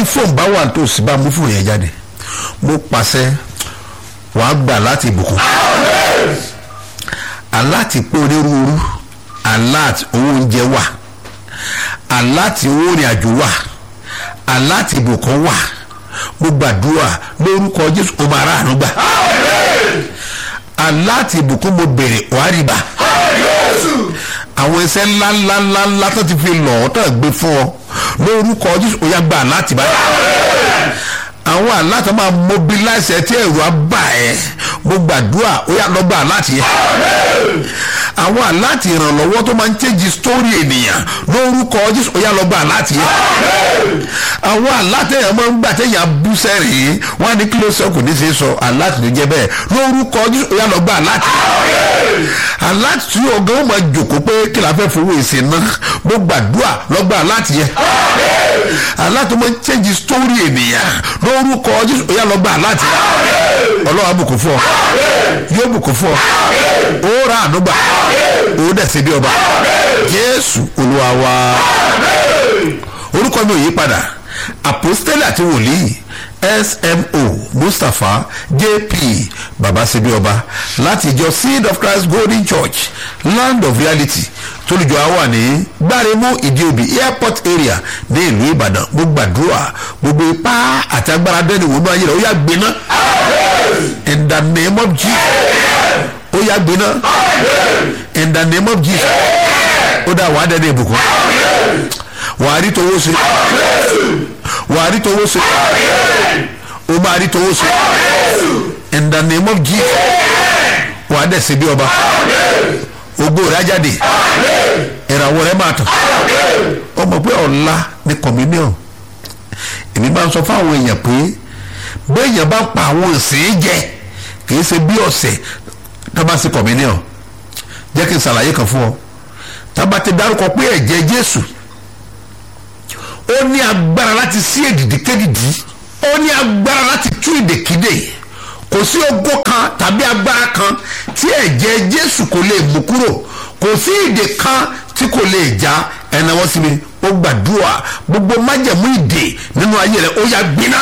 fóònù bá wà tó sì bá mú fóònù yẹn jáde mo pàṣẹ wàá gbà láti ìbùkún aláti pé onírúurú aláti owó oúnjẹ wà aláti owó ìrìn àjò wà aláti ìbùkún wà mo gbàdúrà lórúkọ jésù o máa ráàánú gbà aláti ìbùkún mo bèrè wàá rí bá àwọn iṣẹ́ ńláńláńlá tó ti fi lọ̀ ọ́ tó gbé fún ọ lórúkọ jésù ó yá gbà láti báyìí àwọn aláta máa mobilize ẹ tí ẹ̀rù á bà ẹ́ mo gbàdúrà ó yá lọ gbà láti yẹ àwọn aláti ìrànlọ́wọ́ tó máa ń change story ènìyàn lórúkọ jésù ó yá lọ gbà láti yẹ àwọn aláta èèyàn máa ń gbà téèyàn bú sẹ́rìn wọn á ní kí ló sọ kò ní ṣe sọ aláti ló jẹ bẹ́ẹ̀ lórúkọ jésù ó yá lọ gbà láti aláti tí ọgá ó máa jòkó pé kí la fẹ́ fowó èsì náà mo gbàdúrà lọ gbà láti yẹ aláti máa ń change story ènìyàn lórúkọ jésù ó yá lọ gbà láti ọlọ́wà bùkún fún ọ yóò bùkún fún ọ ó ra ànúgbà ó dẹ̀ ṣe bí ọba jésù olúwa wa orúkọ mi ò yí padà àpòstélì àti wòlíì smo mustapha jp babasebi ọba láti ìjọ seed of christ golden church land of reality tólùjọ àwa ní gbáremú ìdíòbí airport area ní ìlú ìbàdàn mo gbàdúrà gbogbo ipá àti agbára dẹ́ni wọnú ayé rẹ̀ ó yà gbiná in the name of jesus ó yà gbiná in the name of jesus ó dá wàá dẹ́ni ìbùkún wàá rí towó ṣe wàá rí towó ṣe o máa rí towó ṣe in the name of jesus wàá dẹ̀ ṣe bí ọba ògo rẹ̀ á jáde ìràwọ̀ rẹ̀ máa tàn ọmọ pé ọ̀la ní communion èmi máa ń sọ fáwọn èèyàn pé béèyàn bá pa àwọn ìsìn jẹ kì í ṣe bí ọ̀sẹ̀ tó bá ṣe communion jẹ́ kí n ṣàlàyé kan fún ọ tá a bá ti dárúkọ pé ẹ̀jẹ̀ jésù ó ní agbára láti sí èdìdí kédìdí ó ní agbára láti tú ìdèkídè kò sí ogó kan tàbí agbára kan tí ẹ̀jẹ̀ jésù kò lè mú kúrò kò sí ìdè kan tí kò lè já ẹnáwó sí mi ó gbàdúrà gbogbo májẹ̀mú ìdè nínú ayé rẹ̀ ó yá gbiná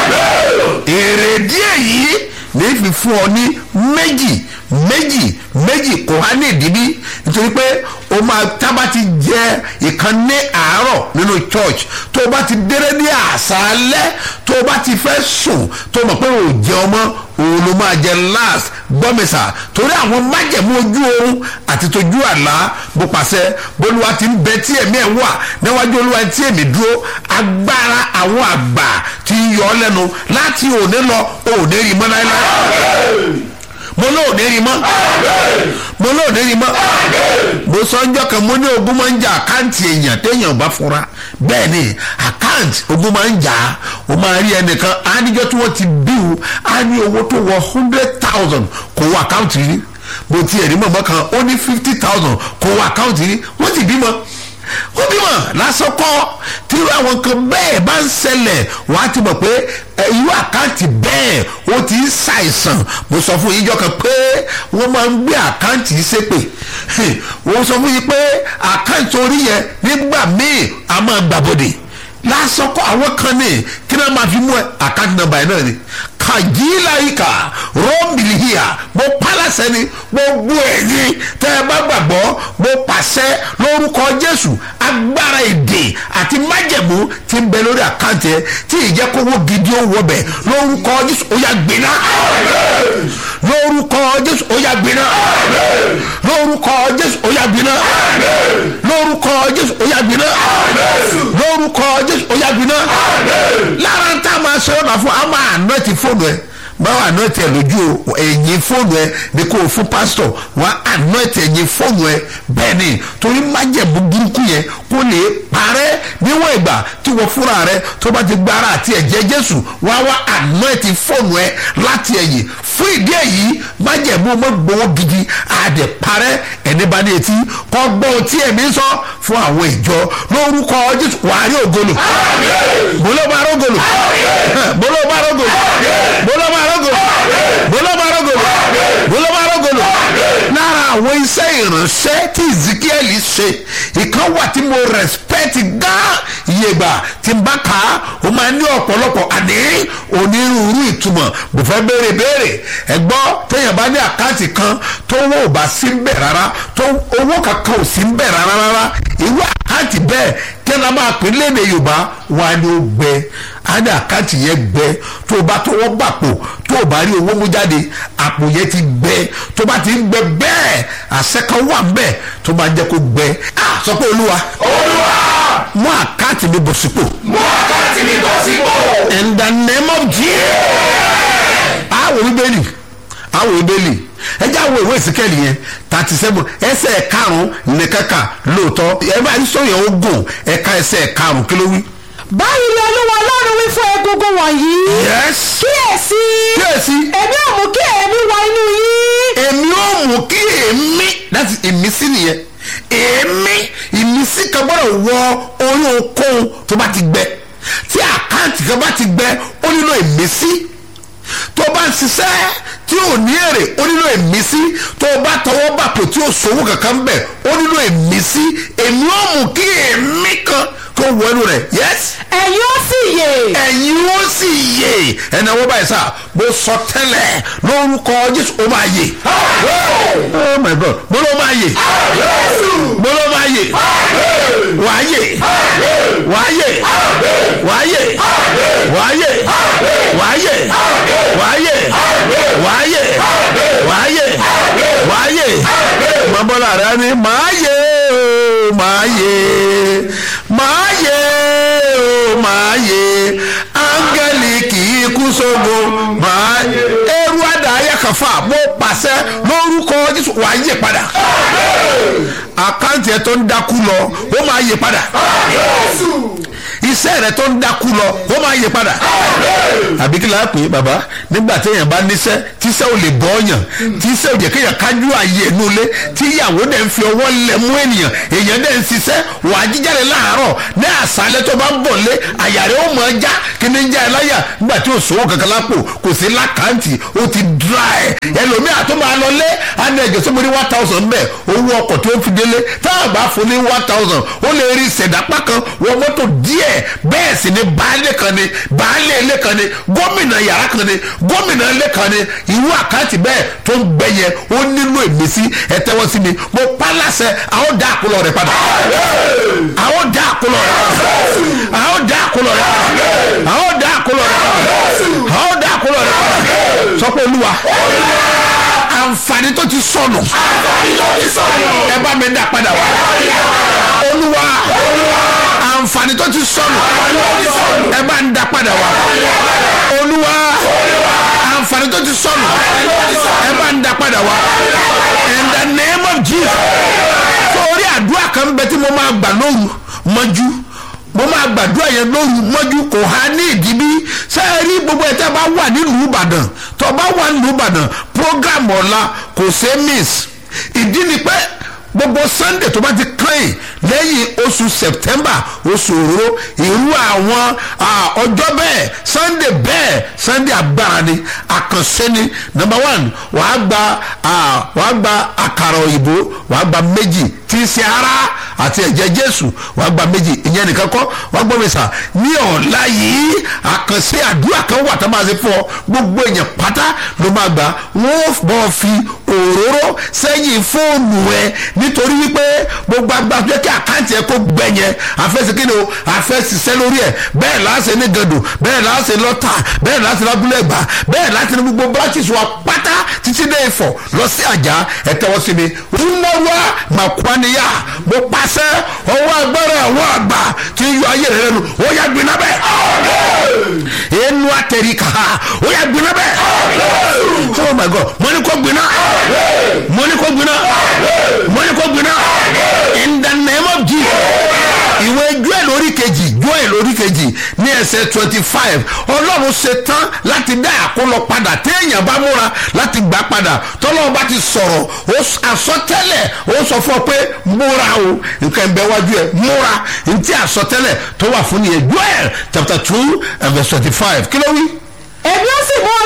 èrè díẹ̀ yìí ní fi fún ọ ní méjì méjì méjì kò há ní ìdíbí nítorí pé o máa tábà ti jẹ ìkan ní àárọ̀ nínú church tó o bá ti déré ní àṣálẹ́ tó o bá ti fẹ́ sùn tó o mọ̀ pé o jẹ ọmọ òun ló máa jẹ last gbọ́mẹsà torí àwọn májẹ̀mú ojú oorun àti tójú àlá bó pàṣẹ bólúwa ti ń bẹ tí ẹ̀mí ẹ̀ wà níwájú olúwa tí èmi dúró agbára àwọn àgbà ti yọ ọ lẹ́nu láti òní lọ òní rí mọ́ láéláé mo lóò ní rí mọ́ mo lóò ní rí mọ́ mo sọ ọjọ́ kan mo ní ogun máa ń jà àkáǹtì èèyàn téèyàn bá fura bẹ́ẹ̀ ni àkáǹtì ogun máa ń jà o máa rí ẹnìkan áníjọ́ tí wọ́n ti bíu á ní owó tó wọ hundred thousand kò wọ àkáǹtì rí mo ti ẹ̀rí mọ̀mọ́ kan ó ní fifty thousand kò wọ àkáǹtì rí wọ́n ti bímọ ó bímọ lásán kọ́ tí àwọn kan bẹ́ẹ̀ bá ń ṣẹlẹ̀ wọ́n á ti mọ̀ pé irú àkáǹtì bẹ́ẹ̀ ó ti ń ṣàìsàn mo sọ fún yín jọ kan pé wọ́n máa ń gbé àkáǹtì ṣépè wọ́n sọ fún yín pé àkáǹtì orí yẹn nígbà míì a máa gbàbọ̀dè lásán kọ́ àwọn kan ní kí náà máa fi mú ẹ àkáǹtì nọ́mbà yẹn náà ni kàjíláyìíkà rọ́ọ̀mìlìhíà mo pálásẹ̀ ni gbogbo ẹ̀yìn tẹ́ ẹ bá gbàgbọ́ mo pàṣẹ lórúkọ jésù agbára èdè àti májẹ̀mú ti ń bẹ lórí àkáǹtì ẹ tí ìjẹ́kówó gidi ó wọbẹ̀ lórúkọ jésù ó yá gbiná lórúkọ jésù ó yá gbiná lórúkọ jésù ó yá gbiná lórúkọ jésù ó yá gbiná lórúkọ jésù ó yá gbiná lára ń tá a máa ṣe ọ̀nà fún a máa àná ti fóònù ẹ báwo àná tẹ lójú o ẹ̀yìn fóònù ẹ ní kó o fún pásítọ̀ wá àná tẹ ẹ̀yìn fóònù ẹ bẹ́ẹ̀ ni torí májẹ̀mú burúkú yẹn kó lè parẹ́ níwọ̀n ìgbà tí wọ́n fúnra rẹ tó bá ti gbára àti ẹ̀jẹ̀ jésù wá wá àná ti fóònù ẹ láti ẹ̀yìn fún ìdí èyí májẹ̀mú ọmọ gbowó gidi àdè parẹ́ ẹni bá ní etí kọ́ gbọ́ tí ẹ̀mí sọ fún àwọn ìjọ lórúkọ jésù wàá rí ògolo bóló bá rógolo bóló bá rógolo bóló bá rógolo bóló bá rógolo bóló bá rógolo lára àwọn iṣẹ́ ìránṣẹ́ tí ezekiel ṣe ìkan wà tí mo respect gan ìyègbà tí n bá kà á ó máa ní ọ̀pọ̀lọpọ̀ àní onírúurú ìtumọ̀ mo fẹ́ béèrè béèrè ẹ gbọ́ téèyàn bá ní àkáǹtì kan tó owó ò bá sí ń bẹ̀ rárá tó owó kankan ò sí ń bẹ̀ rárá rárá irú àkáǹtì bẹ́ẹ̀ kí ẹ máa pè léde yorùbá wọn á ní ó gbẹ á ní àkáǹtì yẹn gbẹ tó o bá tọwọ́ gbàpò tó o bá rí owó mú jáde àpò yẹn ti gbẹ tó bá ti ń gbẹ bẹ́ẹ̀ àṣẹ kan wà ń bẹ̀ tó máa jẹ́ kó gbẹ á sọ pé olúwa olúwa mú àkáǹtì mi bọ̀ sípò mú àkáǹtì mi bọ̀ sípò. in the name of jesus àwọn bíbélì àwọn bíbélì ẹ jẹ́ àwọn ìwé ìsìnkẹ́lì yẹn thirty seven ẹsẹ̀ karùn-ún ní kẹ́kà lóòótọ́ ẹ bá yín sọ̀yìn ogun ẹ̀ka ẹsẹ̀ karùn-ún kí ló wí. báyìí ni olúwa ọlọ́run wí fún egungun wọ̀nyí. yes kíyèsí. kíyèsí èmi ò mú kí èémí wọ inú yín. èmi ò mú kí èmi láti ìmísí nìyẹn èmi ìmísí kan gbọ́dọ̀ wọ orí okòó tó bá ti gbẹ tí àkáǹtì kan bá ti gbẹ ó nílò ìmísí tó bá ń ṣiṣẹ́ tí ò ní èrè ó nílò ìmísí tó bá tọwọ́ bàpò tí ò sówó kankan bẹ̀ ó nílò ìmísí èmi ò mú kí èmi kan kó wọ inú rẹ̀ yes ẹ̀yin ó sì yè. ẹ̀yin ó sì yè ẹ̀nà wọ́n báyìí sá mo sọ tẹ́lẹ̀ lórúkọ jésù ó máa yè oh my god mo ló máa yè mo ló máa yè wàá yè wàá yè wàá yè wàá yè wàá yè wàá yè wàá yè wàá yè wàá yè mọ́bọ́lá rẹ ni màá yè ó màá yè màá yè ó màá yè áńgẹ́lì kì í kú sógo màá yè eru àdáyé kàfà mo pàṣẹ lórúkọ jésù wàá yè padà àkáǹtì ẹ tó ń dákú lọ ó máa yè padà iṣẹ́ rẹ tó ń dákú lọ ó máa yè padà àbí kí láà pé bàbá nígbà téèyàn bá níṣẹ́ tíṣẹ́ ò lè bọ́ ọ̀yàn tíṣẹ́ ò jẹ́ kéèyàn kájú ààyè inú ilé tí ìyàwó dẹ̀ ń fi ọwọ́ lẹ̀ mú ènìyàn èèyàn dẹ̀ ń ṣiṣẹ́ wàá jíjáde láàárọ̀ ní àṣálẹ́ tó bá ń bọ̀ lé àyà rẹ̀ ó mọ̀ ọ́ já kí ni ń já ẹ láyà nígbà tí ò sówó kankan lápò kò sí lákàntì ó ti dry ẹlòmíà tó máa lọ lé àná ẹ̀jẹ̀ sọ́mọ́ ní one thousand bẹ́ẹ̀ owó ọkọ̀ tó fi délé tá a bá fún ní one thousand ó lè rí ìṣẹ̀dápá kan wọ mọ́tò díẹ̀ bẹ́ẹ̀ sì ni baálé kan ni baálé ilé kan ni gómìnà yàrá kan ni gómìnà ilé kan ni irú àkáǹtì bẹ́ẹ̀ tó ń gbẹ yẹn ó nílò ìmísí ẹ tẹ́wọ́ sí mi mo pa láṣẹ àwọn dá àkólọ rẹ padà àwọn dá àkólọ rẹ padà àwọn dá àkólọ rẹ padà àwọn dá àkólọ rẹ padà àwọn dá àkólọ rẹ padà sọ pé olúwa àǹfààní tó ti sọnù àǹfààní tó ti sọnù. ẹ bá mi dá padà wá olúwa àǹfààní tó ti sọnù ẹ bá ń dá padà wá olúwa àǹfààní tó ti sọnù ẹ bá ń dá padà wá in the name of jesus sórí àdúrà kan bẹ tí mo máa gbà lóru mọ́jú mo máa gbàdúrà yẹn lóru mọ́jú kò há ní ìdíbí sẹ́ẹ̀rí gbogbo ẹ̀ tẹ́ bá wà nílùú ìbàdàn tó bá wà nílùú ìbàdàn program ọ̀la kò ṣe miss ìdí ni pé gbogbo sunday tó bá ti kàn lẹ́yìn oṣù september oṣù òróró irú àwọn ọjọ́ bẹ́ẹ̀ sunday bẹ́ẹ̀ sunday agbára ni àkànṣe ni number one wàá gba wàá gba àkàrà òyìnbó wàá gba méjì tí í ṣe ara àti ẹ̀jẹ̀ jésù wàá gba méjì ìyẹn nìkan kọ́ wàá gbọ́ mi sà ní ọ̀la yìí àkànṣe àdúrà kan wà tá a máa ṣe fún ọ gbogbo èèyàn pátá ló máa gbà wọ́n bọ́ fi òróró sẹ́yìn fóònù ẹ nítorí wípé gbogbo agbára tó yẹ kí àkáǹtì ẹ kó gbẹ yẹn àfẹsẹ̀ kí ni o àfẹsẹ̀ lórí ẹ bẹ́ẹ̀ láṣẹ ní gàdù bẹ́ẹ̀ láṣẹ lọ́tà bẹ́ẹ̀ láṣẹ lábúlé ẹ̀gbá bẹ́ẹ̀ láṣẹ ní gbogbo branches wa pátá títí dé ìfọ̀ lọ sí àjà ẹ tẹ́wọ́ sí mi ńlọ́wọ́ màkwaniya mo pàṣẹ ọwọ́ agbára àwọn àgbà tí ń yọ ayé rẹ lẹ́nu ó yà gbiná bẹ́ẹ̀ inú àtẹ̀rí kàá ó yà gbiná bẹ́ẹ̀ oh my god mo ní kó gbiná mo ní kó gbiná mo ní kó gbiná in the name of jesus ìwé joel orí kejì joel orí kejì ní ẹsẹ̀ twenty five ọlọ́run ṣe tán láti dá àkólọ padà téèyàn bá múra láti gbà padà tọ́lọ́run bá ti sọ̀rọ̀ àsọtẹ́lẹ̀ ó sọ fún ọ pé múra o nǹkan ẹ̀ ń bẹ wájú ẹ̀ múra ntí àsọtẹ́lẹ̀ tó wà fún nìyẹn joel chapter two and verse twenty five kí ló wí èmi ó sì mú ọdún wọn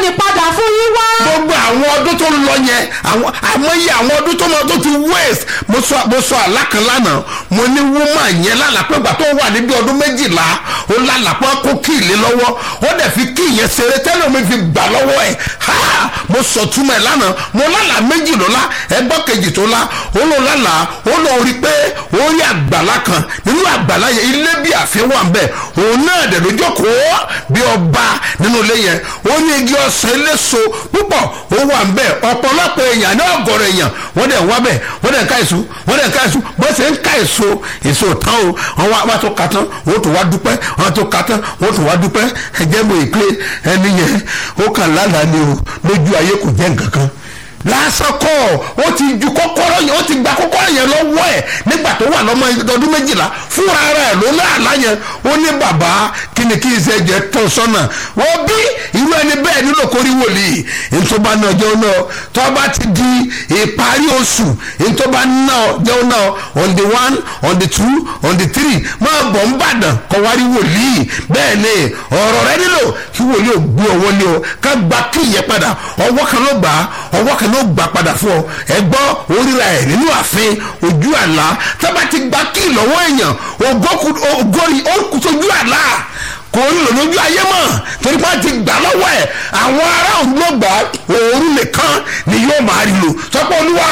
ìgbani padà fún yín wá. gbogbo àwọn ọdún tó lọ yẹn àwọn àmọye àwọn ọdún tó lọ tó ti waste mo sọ mo sọ àlá kan lánàá mo ní woman yẹn lálàpẹ́ gbà tó wà níbi ọdún méjìlá ó lálàpẹ́ kó kí ilé lọ́wọ́ ó dẹ̀ fi kí ìyẹn ṣeré tẹ́lẹ̀ mi fi gbà lọ́wọ́ ẹ̀ ha mo sọ túmọ̀ ẹ̀ lánàá mo lálàá méjì ló lá ẹgbọ́n kejì tó lá ó lọ lálàá ó lọ rí pé ó rí àgbàlá kan nínú àgbàlá yẹn ilé bí àfihàn wà ń bẹ̀ òun náà dẹ̀ ló jókòó bí ọba nínú ilé yẹn ó ní igi ọsàn eléso púpọ̀ ó wà ń bẹ̀ ọ̀pọ̀lọpọ̀ èèyàn ní ọ̀gọ̀rọ̀ èèyàn wọ́n dẹ̀ wá bẹ̀ wọ́n dẹ̀ ń ká èso wọ́n dẹ̀ ń ká èso bó ṣe ń ká èso èso tán o wọ́n wá wá tó ka tán wọ́n tó wá dúpẹ́ wọ́n tó ka tán wọ́n tó wá dúpẹ́ ẹ̀jẹ̀ mọ̀ èpè ẹni yẹn ó kàn lálàá ni o lójú ayé kò jẹ́ nǹkan kan lásán kọ́ ó ti ju kọ́kọ́rọ́ yẹn ó ti gba kọ́kọ́rọ́ yẹn lọ́wọ́ ẹ̀ nígbà tó wà lọ́mọ ọdún méjìlá fúnra rẹ̀ ló ní àlá yẹn ó ní bàbá kíni kí iṣẹ́ jẹ tó sọ́nà wọ́n bí irú ẹni bẹ́ẹ̀ nílò kórí wòlíì ntọ́ba náà jẹun náà tọ́ba ti di ìparí oṣù ntọ́ba náà jẹun náà on the one on the two on the three máa bọ̀ ń bàdàn kọ́ wárí wòlíì bẹ́ẹ̀ ni ọ̀rọ̀ rẹ nílò kí wòlíì ò gbé ọwọ́ lé o ká gba kí ìyẹn padà ọwọ́ kan ló gbà á ọwọ́ kan ló gbà padà fún ọ ẹ gbọ́ oríra ẹ̀ nínú ààfin ojú àlá tọ́ba ti gba kí lọ́wọ́ èèyàn ògórí ó kù sójú àlá kò ń lò lójú ayé mọ̀ torí pé wọ́n ti gbà lọ́wọ́ ẹ̀ àwọn ará òun ló gbà òórùn nìkan ni yóò máa rí lò sọ pé olúwa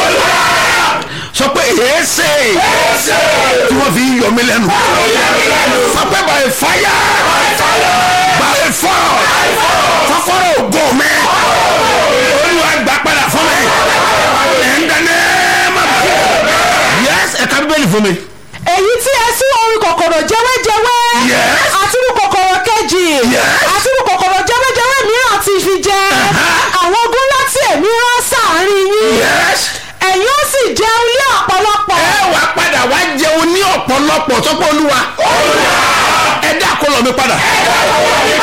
sọ pé èéṣe tí wọ́n fi yọ mí lẹ́nu sọ pé by fire by fire kọ́kọ́rọ́ ògo mi olúwa gbà padà fún mi ẹ̀ ń dáná má bàa yẹs ẹ̀ka bíbélì fún mi. èyí tí ẹ sí orin kòkòrò jẹwéjẹwé Yes. àti irú kòkòrò kejì Yes. àti irú kòkòrò jẹwéjẹwé mìíràn ti fi jẹ àwọn ogun láti èmi rán sáàrin yín yẹs ẹ̀yin ó sì jẹun ní ọ̀pọ̀lọpọ̀ ẹ wà padà wá jẹun ní ọ̀pọ̀lọpọ̀ sọ́pọ̀ olúwa ẹ dá kó lọ mi padà